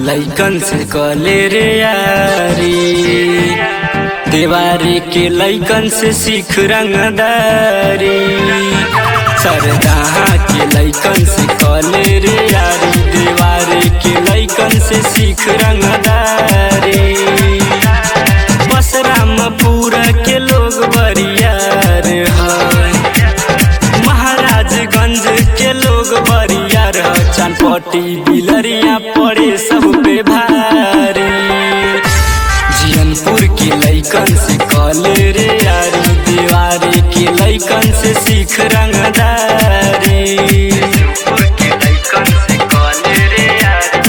लैकन से कले रे यारी देवारे के लैकन से सीख रंगदारी सरदाहा के लैकन से कले रे यारी देवारे के लैकन से सीख रंगदारी बस रामपुरा के लोग बरियार है महाराजगंज के लोग बरियार है चनपटी बिलरिया पड़े सब पे भारी जियनपुर के लैकन से कले रे यारी दीवारे के लैकन से सीख रंगदारी जियनपुर के लैकन से कले रे यारी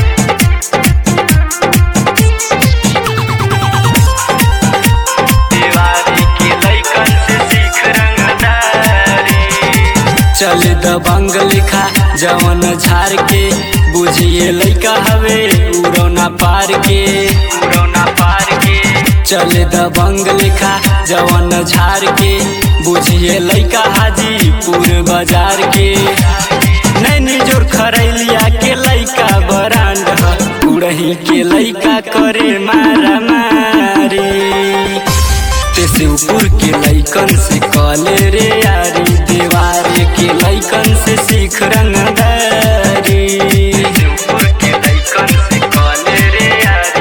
दीवारी के लैकन से सीख रंगदारी चल दबंग लिखा जवन झार के बुझिए लैका हवे उड़ौना पार के उड़ौना पार के चल दबंग लिखा जवन झार के बुझिए लैका हाजीपुर बाजार के नैनी जोर खरैलिया के लैका बरांड ह उड़ही के लैका करे मारा मारी ते शिवपुर के लैकन से कले रे यारी देवारे के लैकन से सीख रंगदारी शिवपुर के लैकन से कले रे यारी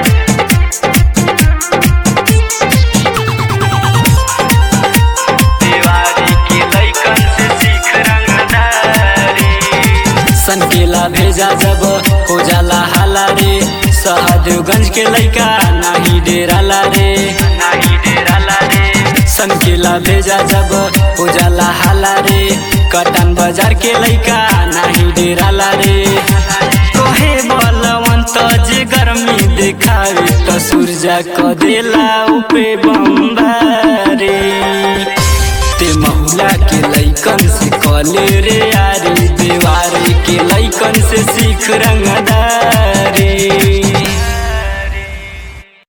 देवारे के लैकन से सीख रंगदारी सनकेला भेजा जब हो जाला हाला रे सहदेवगंज के लैका नाही डेराला रे नाही डेराला रे सनकेला भेजा जब हो जाला हाला रे कटन बाजार के लैका नाही डेराला रे तोहे बलवंत जे गर्मी देखावे त सूर्या क देला उपे बम्बारे ते महुला के लैकन से कले रे यारी देवारे के लैकन से सीख रंगदारी